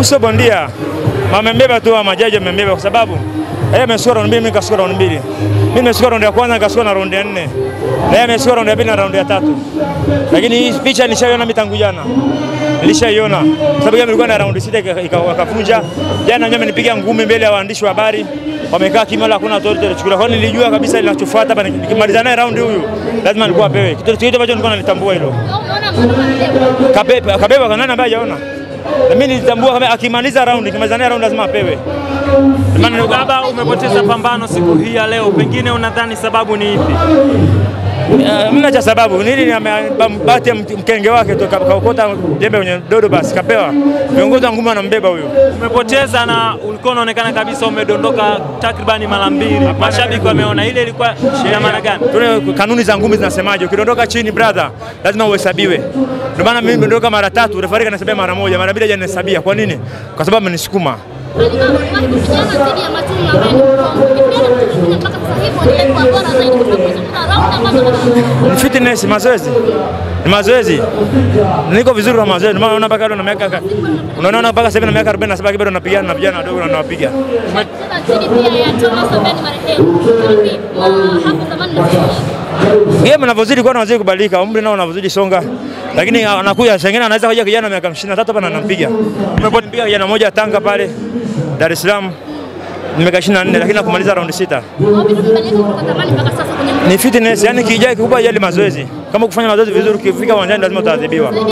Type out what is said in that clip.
sio bondia, amembeba tu, majaji amembeba kwa sababu yeye amesukua raundi mbili, mimi nikasukua raundi mbili. Mimi nimesukua raundi ya kwanza nikasukua na raundi ya nne, na yeye amesukua raundi ya pili na raundi ya tatu. Lakini hii picha nilishaiona mimi tangu jana, nilishaiona sababu yeye ilikuwa na raundi sita ikafunja. Jana mimi amenipiga ngumi mbele ya waandishi wa habari, wamekaa kimya, wala hakuna authority alichukua. Kwa hiyo nilijua kabisa linachofuata hapa, nikimaliza naye raundi huyu lazima alikuwa apewe kitu kitu ambacho nilikuwa nalitambua hilo. Kabeba kabeba kanani ambaye hajaona na mimi nilitambua kama akimaliza raundi, akimaliza naye raundi lazima apewe. Maana baba, umepoteza pambano siku hii ya leo, pengine unadhani sababu ni ipi? Uh, mna cha sababu nini? Bahati ya mkenge wake tu kaokota jembe kwenye dodo, basi kapewa. Viongozi wa ngumi wanambeba huyo. Umepoteza na ulikuwa unaonekana kabisa umedondoka takribani mara mbili. Mashabiki wameona ile ilikuwa ina maana gani? Tuna kanuni za ngumi zinasemaje? Ukidondoka chini brother, lazima uhesabiwe. Ndio maana mimi nimedondoka mara tatu, refa kanihesabia mara moja, mara mbili hajanihesabia. Kwa nini? Kwa sababu amenisukuma. Ni fitness, mazoezi. Ni mazoezi. Niko vizuri kwa mazoezi. Maana unaona mpaka na miaka unaona mpaka sasa na miaka 47 bado napigana na vijana wadogo na nawapiga. Game anavyozidi kuwa anazidi kubadilika, umri nao unavyozidi songa. Lakini anakuja sengine anaweza kuja kijana miaka 23 hapa na anampiga. Nimepiga kijana mmoja Tanga pale Dar es Salaam nimeka 24 lakini nakumaliza raundi sita. Ni fitness, yani kijai kikubwa yale mazoezi. Kama kufanya mazoezi vizuri, ukifika uwanjani lazima utaadhibiwa.